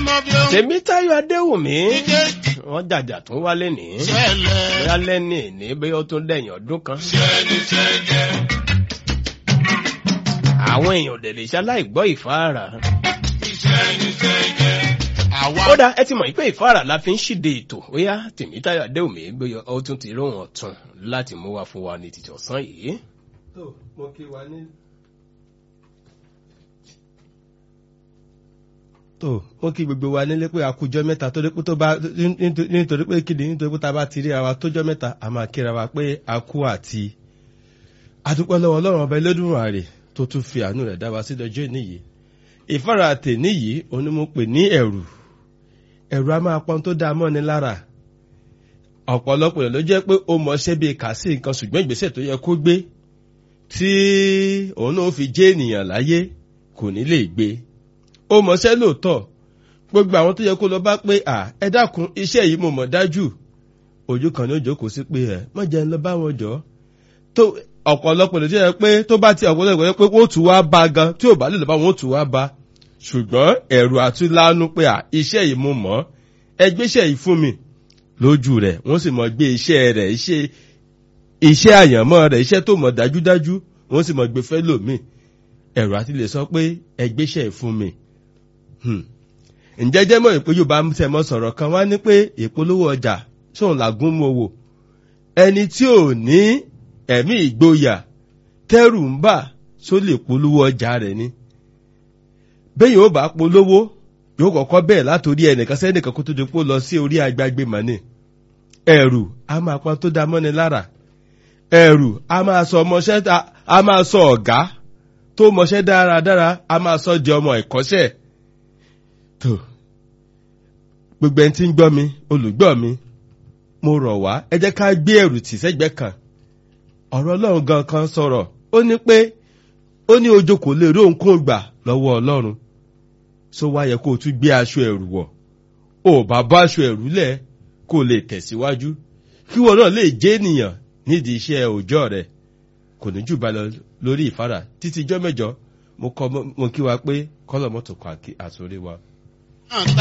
mọ bí ó ń tèmítáyọ̀ adéwùmí kéjì wọ́n jàjà tún wálé ní ṣẹlẹ̀. bóyá lẹ́ni ní bóyá ó tún dẹ̀yìn ọdún kan. Ṣẹ́ni ṣẹ́jẹ́. àwọn èèyàn dẹ̀ lè ṣaláì gbọ́ ìfáàrà. Ṣẹ́ni ṣẹ́jẹ́. Àwa ó dá ẹ ti mọ̀ pé ìfáàrà la fi ń ṣíde ètò bóyá tèmítáyọ̀ adéwùmí bóyá ó tún ti róhùn ọ̀tún láti mú wá fún wa ní títí ọ̀sán yìí. tó mo kí wa ní. tó mo kí gbogbo wa nílé pé àkójọ mẹ́ta torí pé tó bá nítorí pé kíni nítorí pé tá a bá ti rí ara tójọ́ mẹ́ta a máa kíra wa pé a kú àti adúpẹ́ lọ́wọ́ ọlọ́run ọba Elédùmarè tó tún fi àánú rẹ̀ dá wa sí dọjọ́ ìníyì ìfara tèní yìí òun ni mo pè ní ẹ̀rù ẹ̀rù a máa pọn tó dáa mọ́ni lára ọ̀pọ̀lọpọ̀ ló jẹ́ pé ó mọṣẹ́ bíi kà sí nǹkan ṣùgbọ́n ìgbésẹ̀ tó yẹ kó gbé tí òun náà fi jẹ́ ènìyàn láyé kò ní lè gbé ó mọṣẹ́ lóòótọ́ gbogbo àwọn tó yẹ kó lọ bá pé à ẹ dákun iṣẹ́ yìí mo mọ̀ dájú ojú kan ní òjò kò sí pé ẹ má jẹ́ ń lọ bá wọn jọ tó ọ̀pọ̀lọpọ̀ ló jẹ́ pé tó bá ti ọ̀pọ̀lọpọ̀ yẹ pé wọ́n tún wá bá gan tí ò bá lè lọ bá wọn ó tún wá bá ṣùgbọ́n ẹ̀rù àtúlánú pé à iṣẹ́ yìí mo mọ̀ ẹ gbéṣẹ́ yìí fún mi lójú rẹ̀ wọ́n sì mọ̀ gbé iṣẹ́ rẹ̀ iṣẹ́ iṣẹ́ àyànmọ́ rẹ̀ iṣẹ́ tó mọ̀ dájúdájú wọ́n sì mọ̀ gbé fẹ́ lòmíì ẹ̀rù àti lè sọ pé ẹ gbéṣẹ́ yìí fún mi. Hmm. ǹjẹ́ jẹ́ mọ̀ ìpé Yorùbá tẹ̀ mọ́ sọ̀rọ̀ kan wá ní pé ìpolówó ọjà sóun làgún mọ́ wò ẹni tí ò ní ẹ̀mí ìgboyà tẹ́rù ń bà só lè polówó ọjà rẹ̀ ni bẹ́ẹ̀ yóò bá polówó yóò kọ́kọ́ bẹ́ẹ̀ látòrí ẹnìkan sẹ́nìkan kó tó di pé ó lọ sí orí agbágbé mọ́ni ẹ̀rù a máa pọn tó dá mọ́ni lára ẹ̀rù a máa sọ ọmọṣẹ́ a máa sọ ọ̀gá tó mọṣẹ́ dáradára a máa sọ di ọmọ ìkọ́ṣẹ́ tó gbogbo ẹni tí ń gbọ́ mi olùgbọ́ mi mo rọ̀ wá ẹ jẹ́ ká gbé ẹ̀rù tì sẹ́gbẹ́ kan ọ̀rọ̀ ọlọ́run gan kan sọ̀rọ̀ ó ní pé ó ní ojo kò lè rí ohunkóhun gbà lọ́wọ́ ọlọ́run so wá yẹ kó o tún gbé aṣọ ẹ̀rù wọ̀ ò bá bá aṣọ ẹ̀rù lẹ̀ kó o lè tẹ̀síwájú kí wọn náà lè jẹ́ ènìyàn nídìí iṣẹ́ òòjọ́ rẹ̀ kò ní jù bá lọ lórí ìfara títí ijọ́ mẹ́jọ mo kọ́ mo kí wa pé kọ́lọ̀ mọ́tò kọ́ àsórí wa. náà ta